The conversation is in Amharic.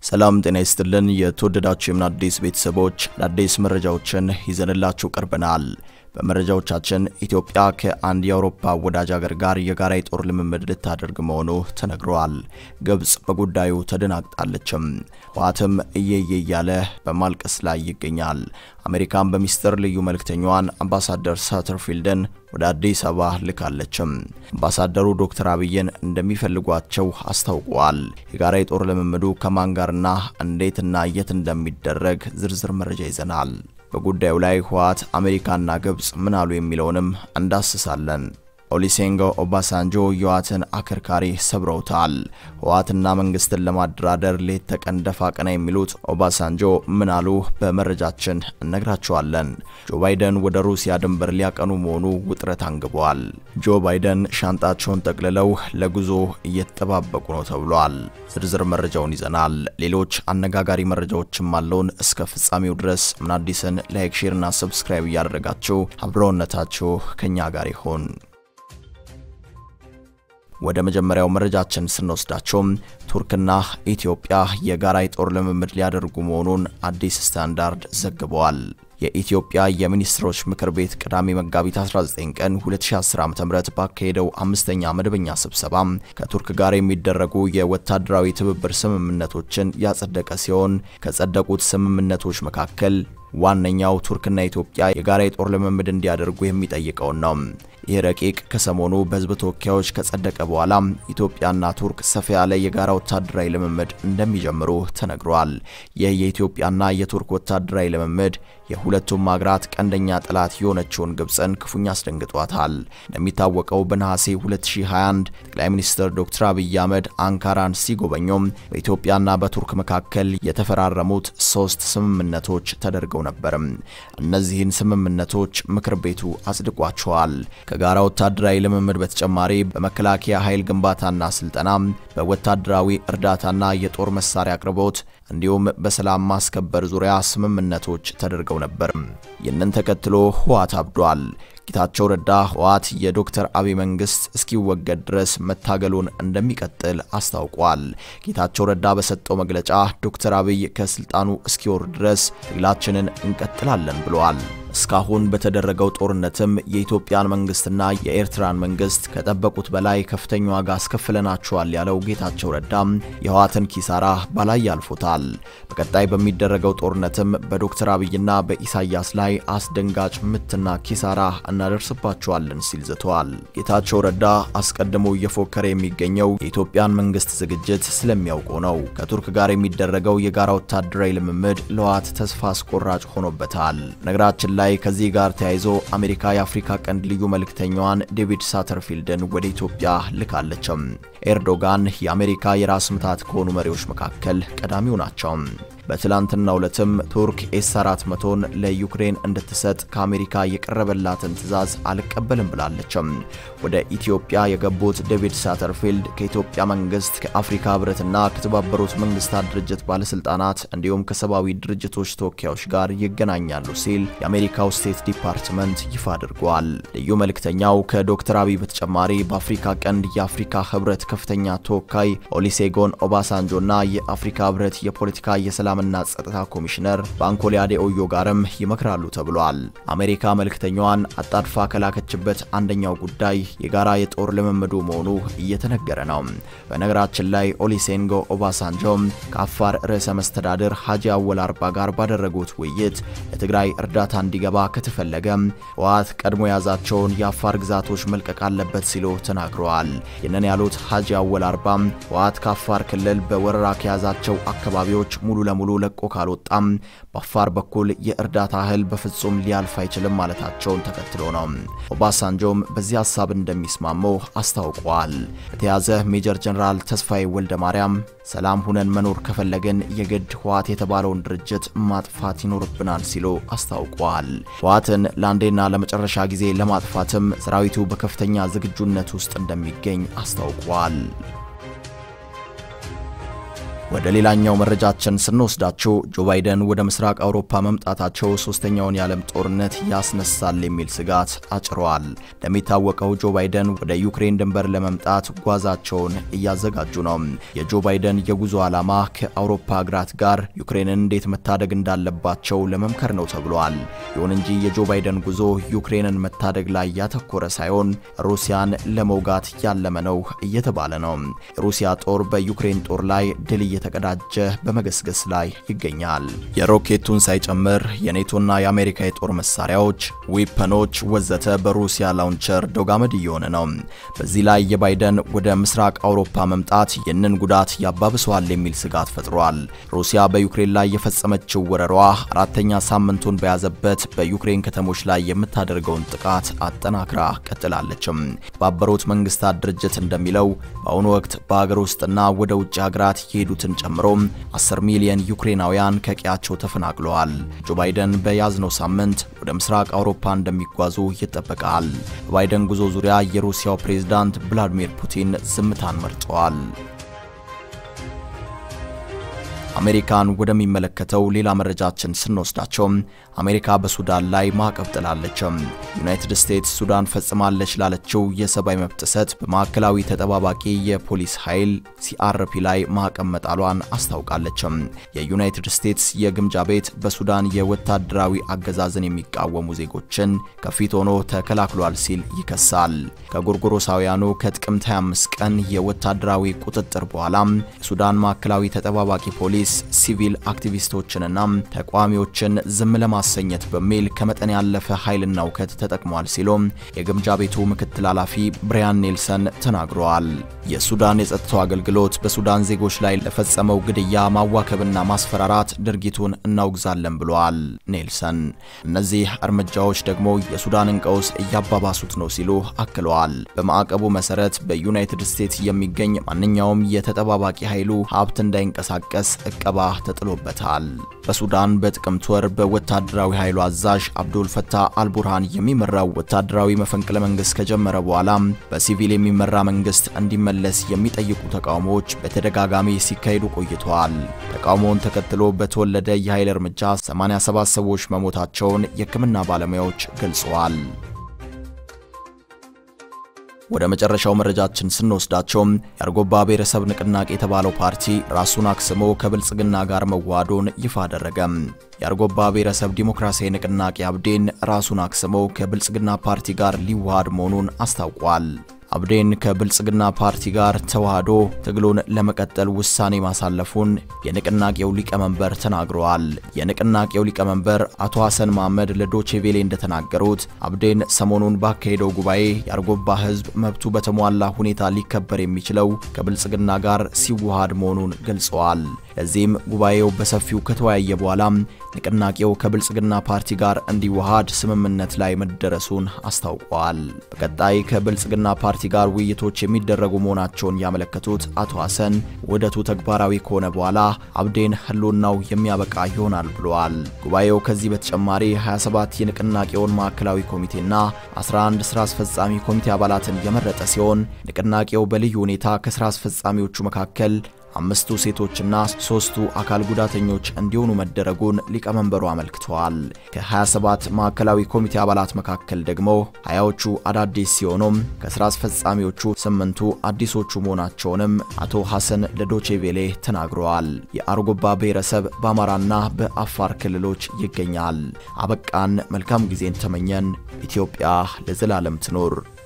ሰላም ጤና ይስጥልን። የተወደዳችሁ የምን አዲስ ቤተሰቦች አዳዲስ መረጃዎችን ይዘንላችሁ ቀርበናል። በመረጃዎቻችን ኢትዮጵያ ከአንድ የአውሮፓ ወዳጅ ሀገር ጋር የጋራ የጦር ልምምድ ልታደርግ መሆኑ ተነግሯል። ግብጽ በጉዳዩ ተደናግጣለችም። ህወሓትም እየየ እያለ በማልቀስ ላይ ይገኛል። አሜሪካን በሚስጥር ልዩ መልእክተኛዋን አምባሳደር ሳተርፊልድን ወደ አዲስ አበባ ልካለችም። አምባሳደሩ ዶክተር አብይን እንደሚፈልጓቸው አስታውቀዋል። የጋራ የጦር ልምምዱ ከማን ጋርና እንዴትና የት እንደሚደረግ ዝርዝር መረጃ ይዘናል። በጉዳዩ ላይ ህወሓት፣ አሜሪካና ግብጽ ምን አሉ የሚለውንም እንዳስሳለን። ኦሊሴንጎ ኦባሳንጆ የህወሓትን አከርካሪ ሰብረውታል። ህወሓትና መንግስትን ለማደራደር ሌት ተቀን ደፋ ቀና የሚሉት ኦባሳንጆ ምን አሉ? በመረጃችን እነግራቸዋለን። ጆ ባይደን ወደ ሩሲያ ድንበር ሊያቀኑ መሆኑ ውጥረት አንግቧል። ጆ ባይደን ሻንጣቸውን ጠቅልለው ለጉዞ እየተጠባበቁ ነው ተብሏል። ዝርዝር መረጃውን ይዘናል። ሌሎች አነጋጋሪ መረጃዎችም አለውን። እስከ ፍጻሜው ድረስ ምን አዲስን ላይክ፣ ሼርና ሰብስክራይብ እያደረጋችሁ አብረውነታችሁ ከኛ ጋር ይሁን። ወደ መጀመሪያው መረጃችን ስንወስዳቸው ቱርክና ኢትዮጵያ የጋራ የጦር ልምምድ ሊያደርጉ መሆኑን አዲስ ስታንዳርድ ዘግበዋል። የኢትዮጵያ የሚኒስትሮች ምክር ቤት ቅዳሜ መጋቢት 19 ቀን 2010 ዓ.ም ባካሄደው አምስተኛ መደበኛ ስብሰባ ከቱርክ ጋር የሚደረጉ የወታደራዊ ትብብር ስምምነቶችን ያጸደቀ ሲሆን ከጸደቁት ስምምነቶች መካከል ዋነኛው ቱርክና ኢትዮጵያ የጋራ የጦር ልምምድ እንዲያደርጉ የሚጠይቀውን ነው። ይህ ረቂቅ ከሰሞኑ በሕዝብ ተወካዮች ከጸደቀ በኋላ ኢትዮጵያና ቱርክ ሰፋ ያለ የጋራ ወታደራዊ ልምምድ እንደሚጀምሩ ተነግሯል። ይህ የኢትዮጵያና የቱርክ ወታደራዊ ልምምድ የሁለቱም ሀገራት ቀንደኛ ጠላት የሆነችውን ግብፅን ክፉኛ አስደንግጧታል። እንደሚታወቀው በነሐሴ 2021 ጠቅላይ ሚኒስትር ዶክተር አብይ አህመድ አንካራን ሲጎበኙም በኢትዮጵያና በቱርክ መካከል የተፈራረሙት ሶስት ስምምነቶች ተደርገው ነበርም። እነዚህን ስምምነቶች ምክር ቤቱ አጽድቋቸዋል። ከጋራ ወታደራዊ ልምምድ በተጨማሪ በመከላከያ ኃይል ግንባታና ስልጠና፣ በወታደራዊ እርዳታና የጦር መሳሪያ አቅርቦት እንዲሁም በሰላም ማስከበር ዙሪያ ስምምነቶች ተደርገው ነበር። ይህንን ተከትሎ ህወሓት አብዷል። ጌታቸው ረዳ ህወሓት የዶክተር አብይ መንግስት እስኪወገድ ድረስ መታገሉን እንደሚቀጥል አስታውቋል። ጌታቸው ረዳ በሰጠው መግለጫ ዶክተር አብይ ከስልጣኑ እስኪወርድ ድረስ ትግላችንን እንቀጥላለን ብለዋል። እስካሁን በተደረገው ጦርነትም የኢትዮጵያን መንግስትና የኤርትራን መንግስት ከጠበቁት በላይ ከፍተኛ ዋጋ አስከፍለናቸዋል ያለው ጌታቸው ረዳም የህወሓትን ኪሳራ ባላይ ያልፎታል። በቀጣይ በሚደረገው ጦርነትም በዶክተር አብይና በኢሳያስ ላይ አስደንጋጭ ምትና ኪሳራ እናደርስባቸዋለን ሲል ዝተዋል። ጌታቸው ረዳ አስቀድሞ እየፎከረ የሚገኘው የኢትዮጵያን መንግስት ዝግጅት ስለሚያውቀው ነው። ከቱርክ ጋር የሚደረገው የጋራ ወታደራዊ ልምምድ ለህወሓት ተስፋ አስቆራጭ ሆኖበታል። ነገራችን ላይ ከዚህ ጋር ተያይዞ አሜሪካ የአፍሪካ ቀንድ ልዩ መልእክተኛዋን ዴቪድ ሳተርፊልድን ወደ ኢትዮጵያ ልካለችም። ኤርዶጋን የአሜሪካ የራስ ምታት ከሆኑ መሪዎች መካከል ቀዳሚው ናቸው። በትላንትናው ዕለትም ቱርክ ኤስ 400ን ለዩክሬን እንድትሰጥ ከአሜሪካ የቀረበላትን ትዕዛዝ አልቀበልም ብላለችም። ወደ ኢትዮጵያ የገቡት ዴቪድ ሳተርፊልድ ከኢትዮጵያ መንግስት፣ ከአፍሪካ ህብረትና ከተባበሩት መንግስታት ድርጅት ባለስልጣናት እንዲሁም ከሰብአዊ ድርጅቶች ተወካዮች ጋር ይገናኛሉ ሲል የአሜሪካው ስቴት ዲፓርትመንት ይፋ አድርጓል። ልዩ መልእክተኛው ከዶክተር አብይ በተጨማሪ በአፍሪካ ቀንድ የአፍሪካ ህብረት ከፍተኛ ተወካይ ኦሊሴጎን ኦባሳንጆና የአፍሪካ ህብረት የፖለቲካ የሰላም ሰላምና ጸጥታ ኮሚሽነር ባንኮሊ አዴኦዮ ጋርም ይመክራሉ ተብሏል። አሜሪካ መልእክተኛዋን አጣድፋ ከላከችበት አንደኛው ጉዳይ የጋራ የጦር ልምምዱ መሆኑ እየተነገረ ነው። በነገራችን ላይ ኦሊሴንጎ ኦባሳንጆ ከአፋር ርዕሰ መስተዳድር ሀጂ አወል አርባ ጋር ባደረጉት ውይይት ለትግራይ እርዳታ እንዲገባ ከተፈለገ ህወሓት ቀድሞ የያዛቸውን የአፋር ግዛቶች መልቀቅ አለበት ሲሉ ተናግረዋል። ይህንን ያሉት ሀጂ አወል አርባ ህወሓት ከአፋር ክልል በወረራ ከያዛቸው አካባቢዎች ሙሉ ለሙሉ ሙሉ ለቆ ካልወጣም በአፋር በኩል የእርዳታ እህል በፍጹም ሊያልፍ አይችልም ማለታቸውን ተከትሎ ነው። ኦባሳንጆም በዚህ ሀሳብ እንደሚስማሙ አስታውቀዋል። በተያዘ ሜጀር ጀነራል ተስፋዬ ወልደ ማርያም ሰላም ሁነን መኖር ከፈለግን የግድ ህወሓት የተባለውን ድርጅት ማጥፋት ይኖርብናል ሲሉ አስታውቀዋል። ህወሓትን ለአንዴና ለመጨረሻ ጊዜ ለማጥፋትም ሰራዊቱ በከፍተኛ ዝግጁነት ውስጥ እንደሚገኝ አስታውቀዋል። ወደ ሌላኛው መረጃችን ስንወስዳችሁ ጆ ባይደን ወደ ምስራቅ አውሮፓ መምጣታቸው ሶስተኛውን የዓለም ጦርነት ያስነሳል የሚል ስጋት አጭረዋል። እንደሚታወቀው ጆ ባይደን ወደ ዩክሬን ድንበር ለመምጣት ጓዛቸውን እያዘጋጁ ነው። የጆ ባይደን የጉዞ ዓላማ ከአውሮፓ ሀገራት ጋር ዩክሬንን እንዴት መታደግ እንዳለባቸው ለመምከር ነው ተብሏል። ይሁን እንጂ የጆ ባይደን ጉዞ ዩክሬንን መታደግ ላይ ያተኮረ ሳይሆን ሩሲያን ለመውጋት ያለመ ነው እየተባለ ነው። የሩሲያ ጦር በዩክሬን ጦር ላይ ድል እየተቀዳጀ በመገስገስ ላይ ይገኛል። የሮኬቱን ሳይጨምር የኔቶና የአሜሪካ የጦር መሳሪያዎች፣ ዊፐኖች ወዘተ በሩሲያ ላውንቸር ዶጋመድ እየሆነ ነው። በዚህ ላይ የባይደን ወደ ምስራቅ አውሮፓ መምጣት ይህንን ጉዳት ያባብሰዋል የሚል ስጋት ፈጥሯል። ሩሲያ በዩክሬን ላይ የፈጸመችው ወረሯ አራተኛ ሳምንቱን በያዘበት በዩክሬን ከተሞች ላይ የምታደርገውን ጥቃት አጠናክራ ቀጥላለችም። የተባበሩት መንግስታት ድርጅት እንደሚለው በአሁኑ ወቅት በሀገር ውስጥና ወደ ውጭ ሀገራት የሄዱትን ጨምሮ 10 ሚሊዮን ዩክሬናውያን ከቀያቸው ተፈናቅለዋል። ጆ ባይደን በያዝነው ሳምንት ወደ ምስራቅ አውሮፓ እንደሚጓዙ ይጠበቃል። በባይደን ጉዞ ዙሪያ የሩሲያው ፕሬዝዳንት ቭላዲሚር ፑቲን ዝምታን መርጠዋል። አሜሪካን ወደሚመለከተው ሌላ መረጃችን ስንወስዳቸው አሜሪካ በሱዳን ላይ ማዕቀብ ጥላለች። ዩናይትድ ስቴትስ ሱዳን ፈጽማለች ላለችው የሰብአዊ መብት ጥሰት በማዕከላዊ ተጠባባቂ የፖሊስ ኃይል ሲአርፒ ላይ ማዕቀብ መጣሏን አስታውቃለች። የዩናይትድ ስቴትስ የግምጃ ቤት በሱዳን የወታደራዊ አገዛዝን የሚቃወሙ ዜጎችን ከፊት ሆኖ ተከላክሏል ሲል ይከሳል። ከጎርጎሮሳውያኑ ከጥቅምት 25 ቀን የወታደራዊ ቁጥጥር በኋላ የሱዳን ማዕከላዊ ተጠባባቂ ፖሊስ ሲቪል አክቲቪስቶችንና ተቃዋሚዎችን ዝም ለማሰኘት በሚል ከመጠን ያለፈ ኃይልና እውከት ተጠቅሟል ሲሉም የግምጃ ቤቱ ምክትል ኃላፊ ብሪያን ኔልሰን ተናግረዋል። የሱዳን የጸጥታው አገልግሎት በሱዳን ዜጎች ላይ ለፈጸመው ግድያ፣ ማዋከብና ማስፈራራት ድርጊቱን እናውግዛለን ብለዋል ኔልሰን። እነዚህ እርምጃዎች ደግሞ የሱዳንን ቀውስ እያባባሱት ነው ሲሉ አክለዋል። በማዕቀቡ መሰረት በዩናይትድ ስቴትስ የሚገኝ ማንኛውም የተጠባባቂ ኃይሉ ሀብት እንዳይንቀሳቀስ እቀባ ተጥሎበታል። በሱዳን በጥቅምት ወር በወታደራዊ ኃይሉ አዛዥ አብዱል ፈታህ አልቡርሃን የሚመራው ወታደራዊ መፈንቅለ መንግስት ከጀመረ በኋላ በሲቪል የሚመራ መንግስት እንዲመለስ የሚጠይቁ ተቃውሞዎች በተደጋጋሚ ሲካሄዱ ቆይተዋል። ተቃውሞውን ተከትሎ በተወለደ የኃይል እርምጃ 87 ሰዎች መሞታቸውን የሕክምና ባለሙያዎች ገልጸዋል። ወደ መጨረሻው መረጃችን ስንወስዳቸው የአርጎባ ብሔረሰብ ንቅናቄ የተባለው ፓርቲ ራሱን አክስሞ ከብልጽግና ጋር መዋሃዱን ይፋ አደረገ። የአርጎባ ብሔረሰብ ዲሞክራሲያዊ ንቅናቄ አብዴን ራሱን አክስሞ ከብልጽግና ፓርቲ ጋር ሊዋሃድ መሆኑን አስታውቋል። አብዴን ከብልጽግና ፓርቲ ጋር ተዋህዶ ትግሉን ለመቀጠል ውሳኔ ማሳለፉን የንቅናቄው ሊቀመንበር ተናግረዋል። የንቅናቄው ሊቀመንበር አቶ ሐሰን መሐመድ ለዶቼቬሌ እንደተናገሩት አብዴን ሰሞኑን ባካሄደው ጉባኤ የአርጎባ ሕዝብ መብቱ በተሟላ ሁኔታ ሊከበር የሚችለው ከብልጽግና ጋር ሲዋሃድ መሆኑን ገልጸዋል። ለዚህም ጉባኤው በሰፊው ከተወያየ በኋላ ንቅናቄው ከብልጽግና ፓርቲ ጋር እንዲዋሃድ ስምምነት ላይ መደረሱን አስታውቀዋል። በቀጣይ ከብልጽግና ፓርቲ ጋር ውይይቶች የሚደረጉ መሆናቸውን ያመለከቱት አቶ ሐሰን ውህደቱ ተግባራዊ ከሆነ በኋላ አብዴን ህልውናው የሚያበቃ ይሆናል ብለዋል። ጉባኤው ከዚህ በተጨማሪ 27 የንቅናቄውን ማዕከላዊ ኮሚቴና 11 ስራ አስፈጻሚ ኮሚቴ አባላትን የመረጠ ሲሆን ንቅናቄው በልዩ ሁኔታ ከስራ አስፈጻሚዎቹ መካከል አምስቱ ሴቶችና ሶስቱ አካል ጉዳተኞች እንዲሆኑ መደረጉን ሊቀመንበሩ አመልክተዋል። ከ27 ማዕከላዊ ኮሚቴ አባላት መካከል ደግሞ ሀያዎቹ አዳዲስ ሲሆኑም ከስራ አስፈጻሚዎቹ ስምንቱ አዲሶቹ መሆናቸውንም አቶ ሐሰን ለዶቼቬሌ ተናግረዋል። የአርጎባ ብሔረሰብ በአማራና በአፋር ክልሎች ይገኛል። አበቃን። መልካም ጊዜን ተመኘን። ኢትዮጵያ ለዘላለም ትኖር።